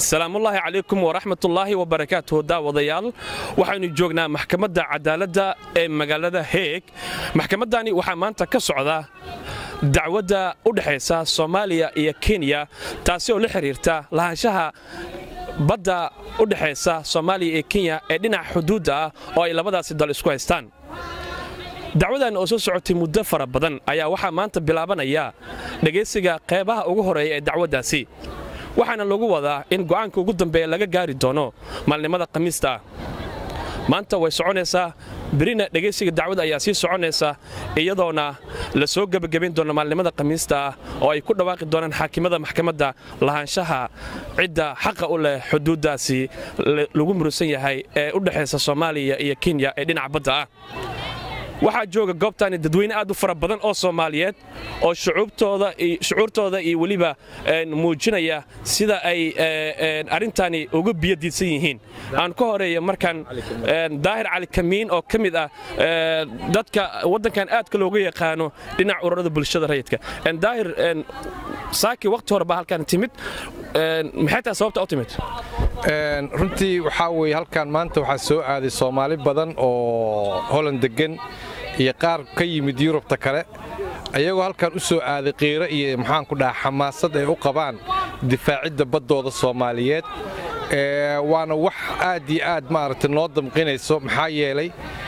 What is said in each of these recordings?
salaamullaahi calaykum waraxmatullaahi wabarakaatuhu daawadayaal waxaynu joognaa maxkamadda cadaaladda ee magaalada heeg maxkamaddani waxaa maanta ka socda dacwadda u dhexaysa soomaaliya iyo kenya taasi oo la xidhiirta lahaanshaha badda u dhexaysa soomaaliya iyo kenya ee dhinaca xuduudda ah oo ay labadaasi dal isku haystaan dacwadan oo soo socotay muddo fara badan ayaa waxaa maanta bilaabanaya dhegaysiga qeybaha ugu horeeya ee dacwaddaasi waxaana lagu wadaa in go'aanka ugu dambeeya laga gaari doono maalnimada khamiista ah maanta way soconaysaa berina dhegaysiga dacwada ayaa sii soconaysa iyadoona la soo gebagabayn doono maalnimada khamiista ah oo ay ku dhawaaqi doonaan xaakimada maxkamadda lahaanshaha cidda xaqa u leh xuduuddaasi lagu murusan yahay ee u dhexaysa soomaaliya iyo kenya ee dhinaca badda ah waxaa jooga goobtani dadweyne aad u fara badan oo soomaaliyeed oo shucuurtooda iyo weliba muujinaya sida ay arrintani uga biyadiidsan yihiin aan ka horeeya markaan daahir cali kamiin oo ka mid ah dadka waddankan aadka looga yaqaano dhinaca ururada bulshada rayidka daahir saaki waqti hore baa halkan timid maxay tahay sababta u timid runtii waxaa weye halkan maanta waxaa soo aaday soomaali badan oo holand deggan iyo qaar ka yimid yurubta kale ayagoo halkan u soo aaday qiiro iyo maxaanku dhaha xamaasad ay u qabaan difaacidda baddooda soomaaliyeed waana wax aad iyo aad maaragtay noo damqinayso maxaa yeelay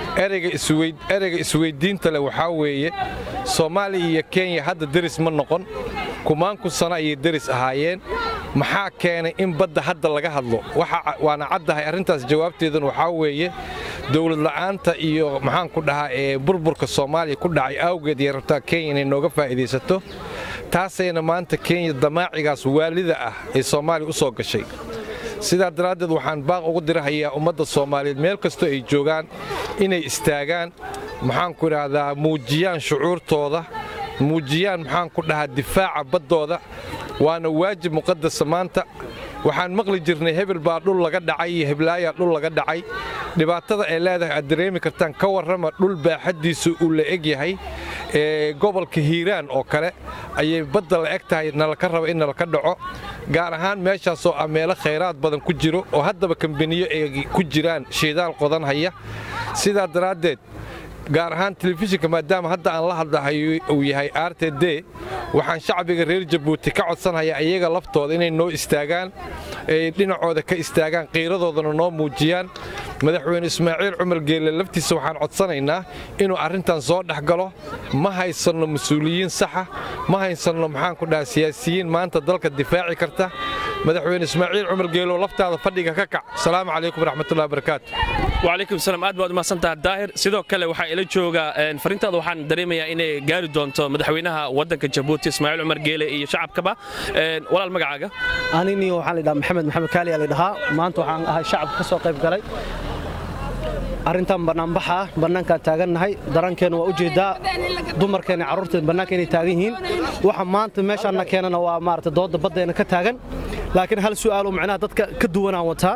ereyga isweyddiinta leh waxaa weeye soomaaliya iyo kenya hadda deris ma noqon kumaanku sano ayay deris ahaayeen maxaa keenay in badda hadda laga hadlo waana caddahay arrintaas jawaabteeduna waxaa weeye dowlad la'aanta iyo maxaanku dhahaa ee burburka soomaaliya ku dhacay awgeed iyo rabtaa kenya inay nooga faa'iidaysato taasayna maanta kenya damaacigaas waalida ah ee soomaaliya u soo gashay sidaa daraaddeed waxaan baaq ugu dirahayaa ummadda soomaaliyeed meel kastoo ay joogaan inay istaagaan maxaanku idhaahdaa muujiyaan shucuurtooda muujiyaan maxaanku dhahaa difaaca baddooda waana waajib muqadasa maanta waxaan maqli jirnay hebel baa dhul laga dhacay iyo heblaayaa dhul laga dhacay dhibaatada ay leedahay aad dareemi kartaan ka warrama dhul baaxaddiisu uu la eg yahay ee gobolka hiiraan oo kale ayay badda la eg tahay nalaka raba in nalaka dhaco gaar ahaan meeshaasoo ah meelo khayraad badan ku jiro oo haddaba kambaniyo ay ku jiraan shiidaal qodan haya sidaa daraaddeed gaar ahaan telefishinka maadaama hadda aan la hadlahayo uu yahay r t d waxaan shacbiga reer jabuuti ka codsanhayaa iyaga laftooda inay noo istaagaan ay dhinacooda ka istaagaan qiiradoodana noo muujiyaan madaxweyne ismaaciil cumar geelle laftiisa waxaan codsanaynaa inuu arrintan soo dhex galo ma haysanno mas-uuliyiin saxa ma haysanno maxaanku dhaha siyaasiyiin maanta dalka difaaci karta madaxweyne ismaaciil cumar geelow laftaada fadhiga ka kac asalaamu calaykum waraxmatullahi barakaatu wacalaykum salaam aad baad umahadsantaha daahir sidoo kale waxaa ila jooga fariintaada waxaan dareemayaa inay gaari doonto madaxweynaha waddanka jabuuti ismaaciil cumar geele iyo shacabkaba walaal magacaaga anini waxaan la dhahaa maxamed maxamed kaali aa la dhahaa maanta waxaan ahay shacabka ka soo qayb galay arrintan bannaanbaxa ah bannaankaan taagannahay darankeenna waa u jeeddaa dumarkeenna carruurteen bannaanka inay taagan yihiin waxa maanta meeshaanna keenana waa maarata doodda baddeenna ka taagan laakiin hal su'aaloo macnaha dadka ka duwanaan wataa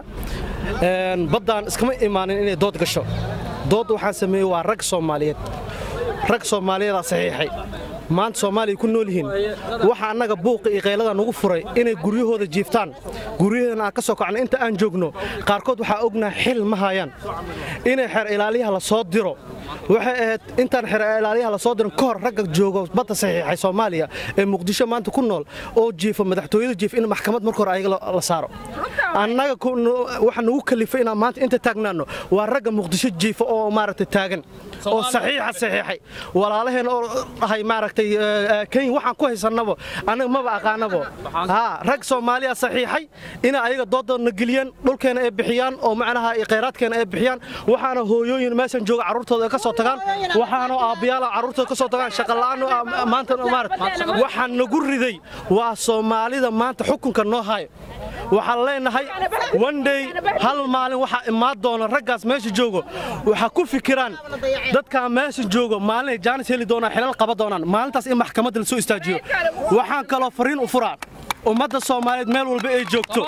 baddaan iskama imaanin inay dood gasho doodda waxaan sameeyey waa rag soomaaliyeed rag soomaaliyeedaa saxiixay maanta soomaaliya ku nool yihiin waxa annaga buuqa iyo qaylada nugu furay inay guryahooda jiiftaan guryaheena aan ka soo kacno inta aan joogno qaarkood waxaa ognaha xil ma hayaan inay xeer ilaaliyaha la soo diro waxay ahayd intaan xeer ilaaliyaha la soo dirin ka hor ragga joogo badda saxiixay soomaaliya ee muqdisho maanta ku nool oo jiifa madaxtooyada jiifa in maxkamad marka hore ayaga la saaro annaga waxa nugu kalifay inaan maanta inta taagnaanno waa ragga muqdisho jiifa oo maaragtay taagan oo saxiixa saxiixay walaalaheen oo dhahay maaragtay kenya waxaan ku haysannabo annaga maba aqaanabo haa rag soomaaliya saxiixay inay ayaga dooddoodna geliyaan dhulkeena ay bixiyaan oo macnaha khayraadkeena ay bixiyaan waxaana hooyooyin meeshan jooga carruurtooda ka soo tagaan waxaana aabbiyaala carruurtooda ka soo tagaan shaqala'aan maanta waxaan nagu riday waa soomaalida maanta xukunka noo hayo waxaan leenahay wandey hal maalin waxaa imaan doona raggaas meesha joogo waxaa ku fikiraan dadkaa meesha joogo maalinay jaanis heli doonaan xilal qaba doonaan maalintaas in maxkamadda la soo istaajiyo waxaan kaloo fariin u furaa ummadda soomaaliyeed meel walba ay joogto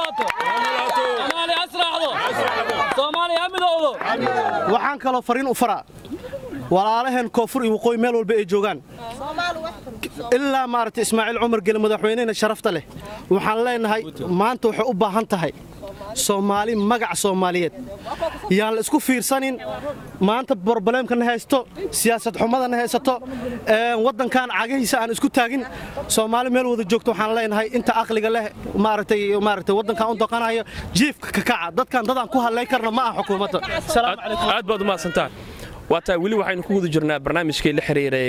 waxaan kaloo fariin u faraa walaalaheen koonfur iyo waqooyi meel walba ay joogaan ilaa maaragtay ismaaciil cumar gele madaxweynehena sharafta leh waxaan leenahay maanta waxay u baahan tahay soomaali magaca soomaaliyeed yaan la isku fiirsanin maanta brobleemkana haysto siyaasad xumadana haysato waddankan cagahiisa aan isku taagin soomaali meel wada joogto waxaan leenahay inta aqliga leh maaragtay maaragtay waddankan u doqanayo jiifka kakaca dadkan dadaan ku hadlayn karna ma aha xukuumadda aad baad u mahadsantaan waataa weli waxaynu ku guda jirnaa barnaamijkii la xiriiray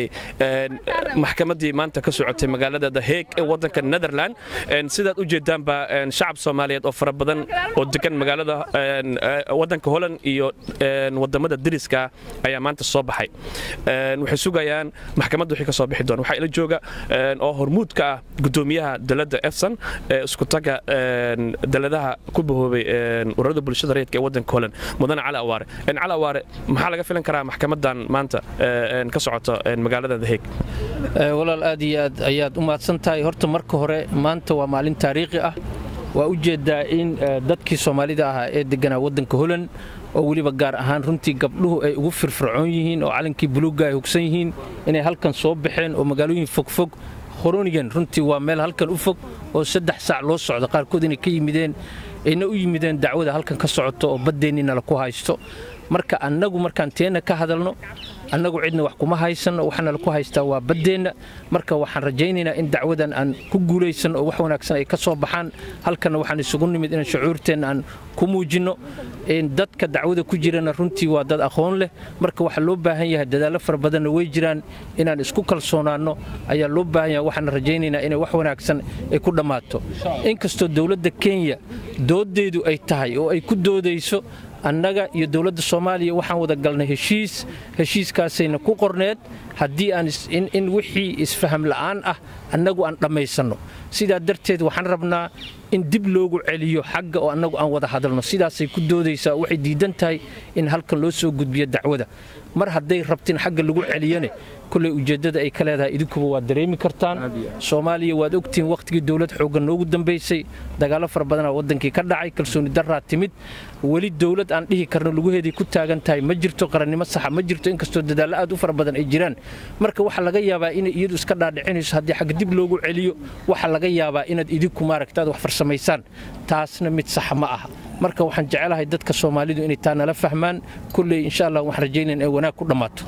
maxkamaddii maanta ka socotay magaalada the heeg ee waddanka netherland sidaad u jeedaanba shacab soomaaliyeed oo fara badan oo degan magaalada waddanka holland iyo wadamada deriska ayaa maanta soo baxay waxay sugayaan maxkamadda wixii ka soo bixi doona waxaa ila jooga oo hormuudka ah gudoomiyaha dalada efson ee iskutaga daladaha ku bahoobay ururada bulshada rayidka ee waddanka holland mudane cali awaare cali awaare maxaa laga filan karaa maxkamadan maanta ka socota magaalada the heeg walaal aad iyo aad ayaad u mahadsan tahay horta marka hore maanta waa maalin taariikhi ah waa u jeedaa in dadkii soomaalida ahaa ee deganaa waddanka holand oo weliba gaar ahaan runtii gabdhuhu ay ugu firfircoon yihiin oo calankii buluugga ay hugsan yihiin inay halkan soo baxeen oo magaalooyin fogfog horonigan runtii waa meel halkan u fog oo saddex saac loo socdo qaarkood inay ka yimideen ayna u yimideen dacwada halkan ka socoto oo baddeennina la ku haysto marka annagu markaan teenna ka hadalno annagu cidna wax kuma haysanno waxaana laku haystaa waa baddeenna marka waxaan rajaynaynaa in dacwadan aan ku guulaysanno oo wax wanaagsan ay ka soo baxaan halkanna waxaan isugu nimid inaan shucuurteenna aan ku muujinno dadka dacwada ku jirana runtii waa dad aqoon leh marka waxaa loo baahan yahay dadaallo fara badanna way jiraan inaan isku kalsoonaanno ayaa loo baahan yahay waxaan rajaynaynaa inay wax wanaagsan ay ku dhammaato inkastoo dowladda kenya dooddeedu ay tahay oo ay ku doodayso annaga iyo dowladda soomaaliya waxaan wada galnay heshiis heshiiskaasayna ku qorneed haddii aan in wixii isfaham la'aan ah annagu aan dhammaysanno sidaa darteed waxaan rabnaa in dib loogu celiyo xagga oo annagu aan wada hadalno sidaasay ku doodaysaa waxay diidan tahay in halkan loo soo gudbiyo dacwada mar hadday rabtin xagga lagu celiyane kulley ujeeddada ay ka leedahay idinkuba waad dareemi kartaan soomaaliya waad ogtihiin wakhtigii dowlad xooggan noogu dambaysay dagaallo fara badanaa waddankii ka dhacay kalsooni darraa timid weli dowlad aan dhihi karno lugaheeday ku taagan tahay ma jirto qarannimo saxa ma jirto inkastoo dadaallo aad u fara badan ay jiraan marka waxaa laga yaabaa inay iyadu iska dhaadhicinayso haddii xagga dib loogu celiyo waxaa laga yaabaa inaad idinku maaragtaad wax farsamaysaan taasna mid saxa ma aha marka waxaan jecelahay dadka soomaalidu inay taa nala fahmaan kulley insha allah waxaan rajaynayn ay wanaag ku dhammaato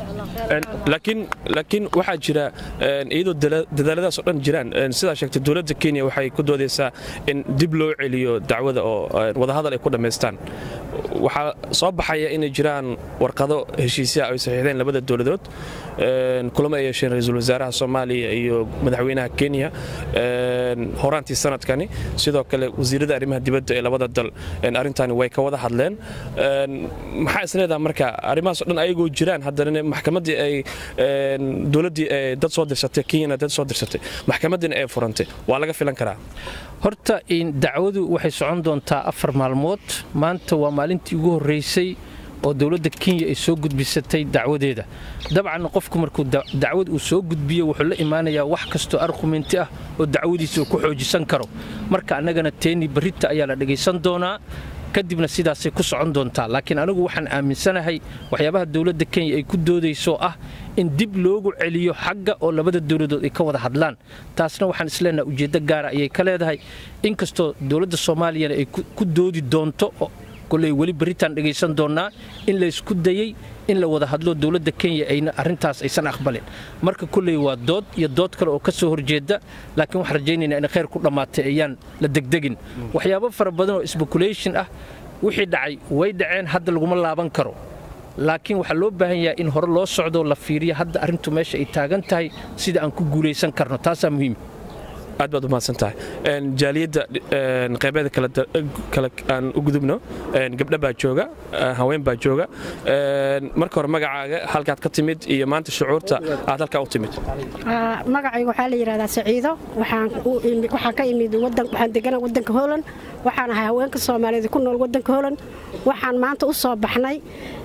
laakiin waxaa jira iyadoo dadaaladaas oo dhan jiraan sidaa sheegtay dowladda kenya waxay ku doodaysaa in dib loo celiyo dacwada oo wadahadal ay ku dhammaystaan waxaa soo baxaya inay jiraan warqado heshiisyaha ay saxiixdeen labada dowladood kulamo ay yeesheen ra-iisul wasaaraha soomaaliya iyo madaxweynaha kenya horaantii sanadkani sidoo kale wasiirada arrimaha dibadda ee labada dal arrintani way ka wada hadleen maxaa isleedaha marka arrimahaasoo dhan ayagoo jiraan haddana maxkamaddii ay dowladdii dad soo dirsatay kenyana dad soo dirsatay maxkamadiina ay furantay waa laga filan karaa horta dacwadu waxay socon doontaa afar maalmood maanta waa maalintii ugu horraysay oo dowladda kenya ay soo gudbisatay dacwadeeda dabcan qofku markuu dacwad uu soo gudbiyo wuxuu la imaanayaa wax kastoo argumenti ah oo dacwadiisa uu ku xoojisan karo marka annagana teeni barrita ayaa la dhegaysan doonaa kadibna sidaasay ku socon doontaa laakiin anigu waxaan aaminsanahay waxyaabaha dowladda kenya ay ku doodayso ah in dib loogu celiyo xagga oo labada dowladood ay ka wada hadlaan taasna waxaan isleenaha ujeeddo gaara ayay ka leedahay inkastoo dowladda soomaaliyana ay ku doodi doonto koley weli beritaan dhegaysan doonnaa in laysku dayey in la wada hadlo dowladda kenya ayna arrintaas aysan aqbalin marka kolley waa dood iyo dood kale oo ka soo horjeeda laakiin waxaan rajaynaynaa in khayr ku dhammaatay ayaan la degdegin waxyaabo fara badan oo speculation ah wixii dhacay way dhaceen hadda laguma laaban karo laakiin waxaa loo baahan yahay in hore loo socdo la fiiriyo hadda arrintu meesha ay taagan tahay sida aan ku guulaysan karno taasaa muhiim aad baad u mahadsan tahay jaaliyadda qaybeeda kale aan u gudubno gabdha baa jooga haween baa jooga marka hore magacaaga halkaad ka timid iyo maanta shucuurta aad halkaa u timid magacayga waxaa la yidhahdaa saciido waxaan ka imid waxaan degana waddanka holand waxaan ahay haweenka soomaaliyeed ku nool waddanka holand waxaan maanta u soo baxnay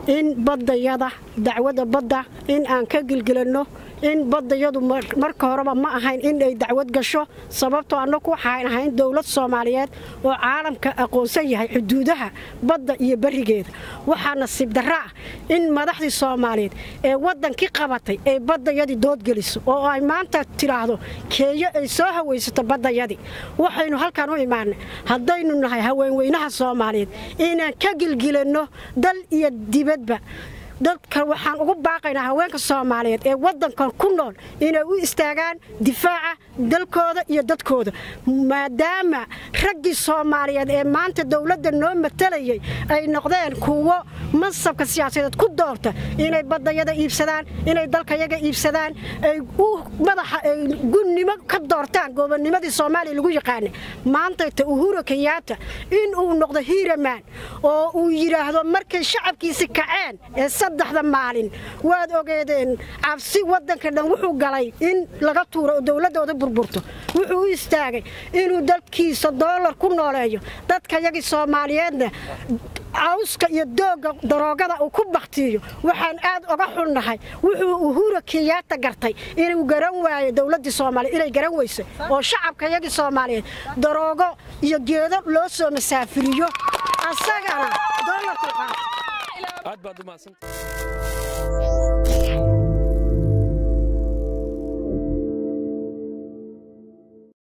in baddayada dacwadda badda in aan ka gilgilanno in baddayadu marka horeba ma ahayn in ay dacwad gasho sababtoo annagu waxaan ahayn dowlad soomaaliyeed oo caalamka aqoonsan yahay xuduudaha badda iyo berigeeda waxaa nasiib darra ah in madaxdii soomaaliyeed ee waddankii qabatay ay baddayadii doodgeliso oo ay maanta tidhaahdo keeyo ay soo hawaysato baddayadii waxaynu halkaan u imaanay haddaynu nahay haweenweynaha soomaaliyeed inaan ka gilgilanno dal iyo dibadba dadka waxaan ugu baaqaynaa haweenka soomaaliyeed ee waddankan ku nool inay u istaagaan difaaca dalkooda iyo dadkooda maadaama raggii soomaaliyeed ee maanta dowladda noo matalayay ay noqdeen kuwo mansabka siyaasadeed ku doorta inay baddayada iibsadaan inay dalkayaga iibsadaan ay u madaxa ay gunnimo ka doortaan gobonnimadii soomaaliya lagu yaqaanay maantayta uhura kenyaata in uu noqdo hiiramaan oo uu yidhaahdo markay shacabkiisi kaceen ee saddexda maalin waad ogeedeen cabsi waddanka dhan wuxuu galay in laga tuuro oo dowladdooda burburto wuxuu u istaagay inuu dalkiisa doolar ku nooleeyo dadkayagii soomaaliyeedna cawska iyo doogga daroogada uu ku baktiiyo waxaan aad oga xunnahay wuxuu uhura kenyaata gartay inuu garan waayo dowladdii soomaaliya inay garan weyso oo shacabkayagii soomaaliyeed daroogo iyo geedo loo soo masaafiriyo asagana doolarku qaata aad baad u mahadsantahay